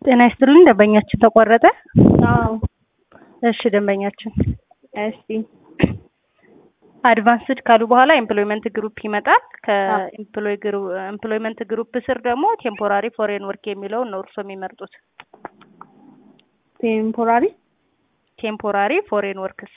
ጤና ይስጥልኝ ደንበኛችን ተቆረጠ? አዎ እሺ ደንበኛችን እሺ አድቫንስድ ካሉ በኋላ ኤምፕሎይመንት ግሩፕ ይመጣል። ከኤምፕሎይመንት ግሩፕ ስር ደግሞ ቴምፖራሪ ፎሬን ወርክ የሚለውን ነው እርስዎ የሚመርጡት። ቴምፖራሪ ቴምፖራሪ ፎሬን ወርክስ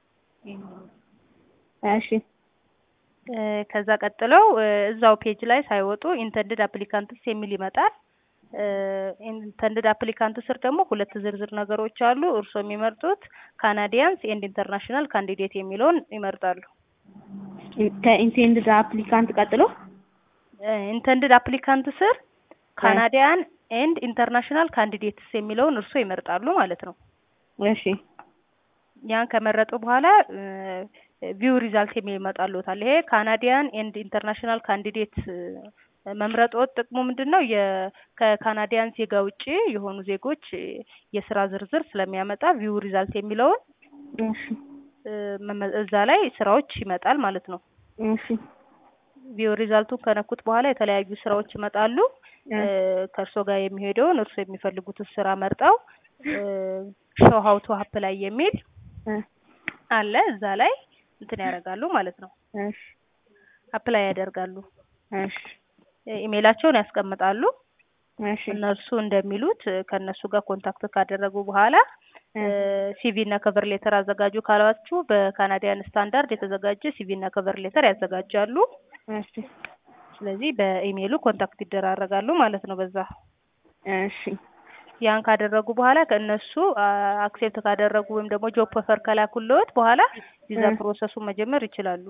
እሺ እ ከዛ ቀጥለው እ እዛው ፔጅ ላይ ሳይወጡ ኢንተንድድ አፕሊካንትስ የሚል ይመጣል። ኢንተንድድ አፕሊካንት ስር ደግሞ ሁለት ዝርዝር ነገሮች አሉ። እርስዎ የሚመርጡት ካናዲያንስ ኤንድ ኢንተርናሽናል ካንዲዴት የሚለውን ይመርጣሉ። ከኢንቴንድድ አፕሊካንት ቀጥሎ ኢንተንድድ አፕሊካንት ስር ካናዲያን ኤንድ ኢንተርናሽናል ካንዲዴትስ የሚለውን እርስዎ ይመርጣሉ ማለት ነው። እሺ ያን ከመረጡ በኋላ ቪው ሪዛልት የሚል ይመጣልዎታል። ይሄ ካናዲያን ኤንድ ኢንተርናሽናል ካንዲዴት መምረጥዎት ጥቅሙ ምንድን ነው? ከካናዲያን ዜጋ ውጪ የሆኑ ዜጎች የስራ ዝርዝር ስለሚያመጣ ቪው ሪዛልት የሚለውን እሺ እዛ ላይ ስራዎች ይመጣል ማለት ነው። እሺ ቪው ሪዛልቱን ከነኩት በኋላ የተለያዩ ስራዎች ይመጣሉ። ከእርስዎ ጋር የሚሄደውን እርስዎ የሚፈልጉትን ስራ መርጠው ሾው ሀው ቱ አፕላይ የሚል አለ። እዛ ላይ እንትን ያደርጋሉ ማለት ነው። እሺ አፕላይ ያደርጋሉ። እሺ ኢሜይላቸውን ያስቀምጣሉ። እሺ እነሱ እንደሚሉት ከእነሱ ጋር ኮንታክት ካደረጉ በኋላ ሲቪ እና ከቨር ሌተር አዘጋጁ ካሏችሁ በካናዲያን ስታንዳርድ የተዘጋጀ ሲቪ እና ከቨር ሌተር ያዘጋጃሉ። እሺ ስለዚህ በኢሜይሉ ኮንታክት ይደራረጋሉ ማለት ነው። በዛ እሺ ያን ካደረጉ በኋላ ከእነሱ አክሴፕት ካደረጉ ወይም ደግሞ ጆብ ኦፈር ከላኩልዎት በኋላ ቪዛ ፕሮሰሱን መጀመር ይችላሉ።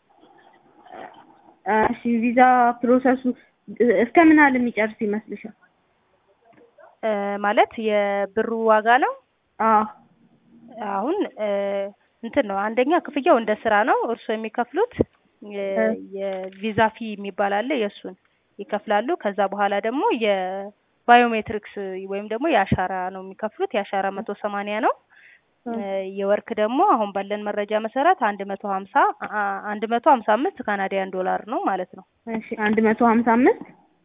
እሺ ቪዛ ፕሮሰሱ እስከ ምን ያህል የሚጨርስ ይመስልሻል? ማለት የብሩ ዋጋ ነው። አዎ አሁን እንትን ነው አንደኛ ክፍያው እንደ ስራ ነው። እርስዎ የሚከፍሉት የቪዛ ፊ የሚባል አለ። የእሱን ይከፍላሉ። ከዛ በኋላ ደግሞ የባዮሜትሪክስ ወይም ደግሞ የአሻራ ነው የሚከፍሉት። የአሻራ መቶ ሰማንያ ነው። የወርክ ደግሞ አሁን ባለን መረጃ መሰረት አንድ መቶ ሀምሳ አንድ መቶ ሀምሳ አምስት ካናዲያን ዶላር ነው ማለት ነው። እሺ አንድ መቶ ሀምሳ አምስት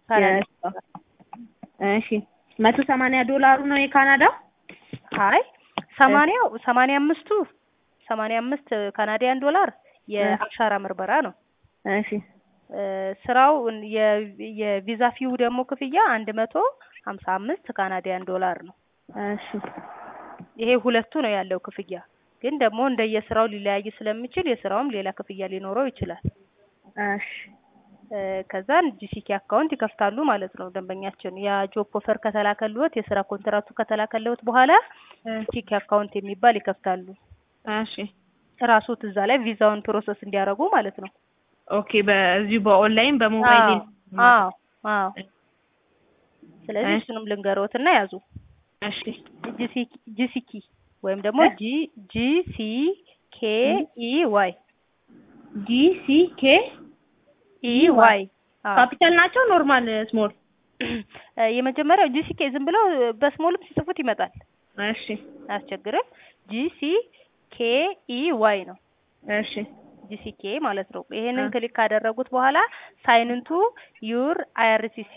እሺ መቶ ሰማንያ ዶላሩ ነው የካናዳ አይ ሰማንያው ሰማንያ አምስቱ ሰማንያ አምስት ካናዲያን ዶላር የአሻራ ምርመራ ነው። እሺ ስራው የቪዛ ፊው ደግሞ ክፍያ አንድ መቶ ሀምሳ አምስት ካናዲያን ዶላር ነው። እሺ ይሄ ሁለቱ ነው ያለው ክፍያ። ግን ደግሞ እንደየስራው ሊለያይ ስለሚችል የስራውም ሌላ ክፍያ ሊኖረው ይችላል። እሺ ከዛን ጂሲኬ አካውንት ይከፍታሉ ማለት ነው። ደንበኛችን ያ ጆብ ኦፈር ከተላከልዎት የስራ ኮንትራቱ ከተላከልዎት በኋላ ጂሲኬ አካውንት የሚባል ይከፍታሉ። እሺ ራሱት እዛ ላይ ቪዛውን ፕሮሰስ እንዲያደርጉ ማለት ነው። ኦኬ በዚሁ በኦንላይን በሞባይል አዎ አዎ። ስለዚህ እሱንም ልንገሮት እና ያዙ። እሺ ጂሲኪ ወይም ደግሞ ጂ ጂ ሲ ኬ ኢ ዋይ ጂ ሲ ኬ ኢ ዋይ ካፒታል ናቸው ኖርማል ስሞል? የመጀመሪያው ጂሲኬ ዝም ብለው በስሞልም ሲጽፉት ይመጣል። እሺ አያስቸግርም። ጂሲ ኬ ኢ ዋይ ነው። እሺ ጂሲኬ ማለት ነው። ይሄንን ክሊክ ካደረጉት በኋላ ሳይንቱ ዩር አይአርሲሲ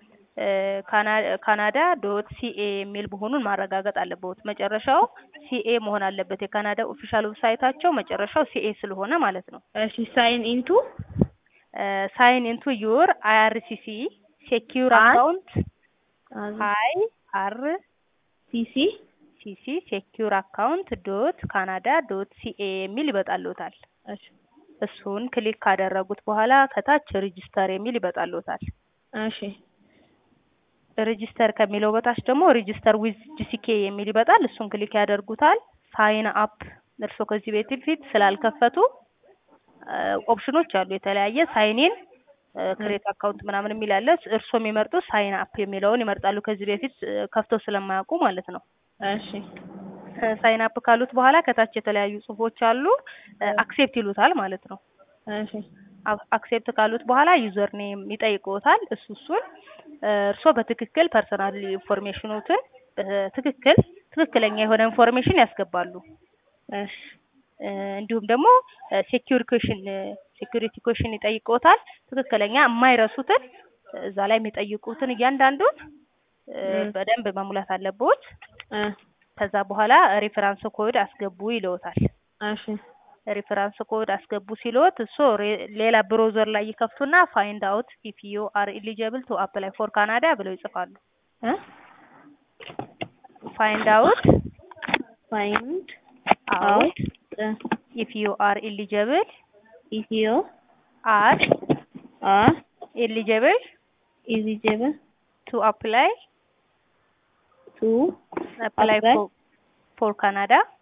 ካናዳ ዶት ሲኤ የሚል መሆኑን ማረጋገጥ አለበት። መጨረሻው ሲኤ መሆን አለበት። የካናዳ ኦፊሻል ዌብሳይታቸው መጨረሻው ሲኤ ስለሆነ ማለት ነው። እሺ ሳይን ኢንቱ ሳይን ኢንቱ ዩር አይአርሲሲ ሴኪዩር አካውንት አይ አር ሲሲ ሲሲ ሴኪዩር አካውንት ዶት ካናዳ ዶት ሲኤ የሚል ይመጣልዎታል። እሱን ክሊክ ካደረጉት በኋላ ከታች ሬጂስተር የሚል ይመጣልዎታል። እሺ ሬጂስተር ከሚለው በታች ደግሞ ሬጂስተር ዊዝ ጂሲኬ የሚል ይመጣል። እሱን ክሊክ ያደርጉታል። ሳይን አፕ እርስዎ ከዚህ በፊት ስላልከፈቱ ኦፕሽኖች አሉ የተለያየ ሳይኔን ክሬት አካውንት ምናምን የሚል አለ። እርስዎ የሚመርጡ ሳይን አፕ የሚለውን ይመርጣሉ። ከዚህ በፊት ከፍተው ስለማያውቁ ማለት ነው። እሺ ሳይን አፕ ካሉት በኋላ ከታች የተለያዩ ጽሁፎች አሉ። አክሴፕት ይሉታል ማለት ነው። እሺ አክሴፕት ካሉት በኋላ ዩዘር ኔም ይጠይቅዎታል። እሱ እሱን እርስዎ በትክክል ፐርሰናል ኢንፎርሜሽኖትን በትክክል ትክክለኛ የሆነ ኢንፎርሜሽን ያስገባሉ። እሺ እንዲሁም ደግሞ ሴኪዩር ኩዌሽን ሴኪዩሪቲ ኩዌሽን ይጠይቅዎታል። ትክክለኛ የማይረሱትን እዛ ላይ የሚጠይቁትን እያንዳንዱን እ፣ እ። በደንብ መሙላት አለብዎት። እ፣ ከዛ በኋላ ሬፈራንስ ኮድ አስገቡ ይለዎታል። እሺ ሬፈራንስ ኮድ አስገቡ ሲልዎት እሱ ሬ- ሌላ ብሮዘር ላይ ይከፍቱና ፋይንድ አውት ኢፍ ዩ አር ኤሊጀብል ቱ አፕላይ ፎር ካናዳ ብለው ይጽፋሉ። እ ፋይንድ አውት ፋይንድ አውት አውት ኢፍ ዩ አር ኤሊጀብል ኢትዮ አር አር ኤሊጀብል ኢሊጂብል ቱ አፕላይ ቱ አፕላይ Apply. ፎር ካናዳ